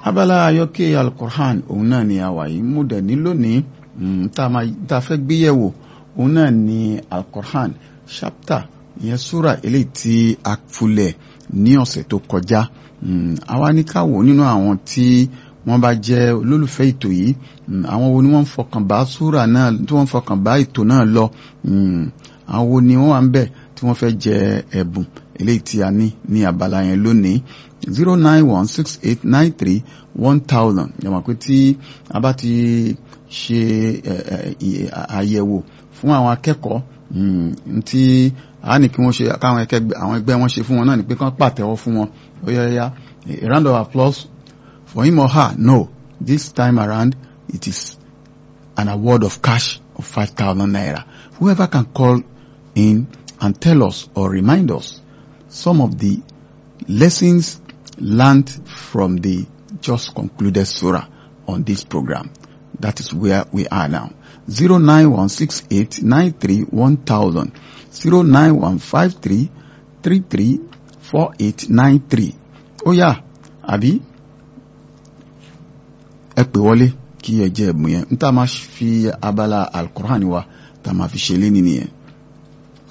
abala ayọ́kẹ́ alukur'an òun náà ni àwa yìí mú dẹ̀ ní lónìí tá a fẹ́ gbéyẹ̀wò òun náà ni alukur'an chapter ìyẹn súra eléyìí tí a fulẹ̀ ní ọ̀sẹ̀ tó kọjá àwa ní ká wò nínú àwọn tí wọ́n bá jẹ́ olólùfẹ́ ètò yìí àwọn wo ni wọ́n ń fọkàn bá súra náà tí wọ́n ń fọkàn bá ètò náà lọ àwọn wo ni wọ́n wà ń bẹ̀ tí wọ́n fẹ́ jẹ ẹ̀bùn eléyìí tí a ní ní abala yẹn lónìí zero nine one six eight nine three one thousand yàmà pé tí a bá ti ṣe àyẹ̀wò fún àwọn akẹ́kọ̀ọ́ tí a ní kí wọ́n ṣe káwọn àwọn ẹgbẹ́ wọn ṣe fún wọn náà ni pé kán pàtẹ́wọ́ fún wọn ó yẹ ya a round of applause for him or her no this time around it is an award of cash of five thousand naira whoever can call in and tell us or remind us some of the lessons learned from the just concluded surah on this program. That is where we are now. 09168931000 09153334893 ó yá àbí ẹ pè wọlé kí ẹ jẹ́ ẹ̀bùn yẹn n tá máa fi abala al-Qur'an wa tá máa fi ṣe lé nìyẹn.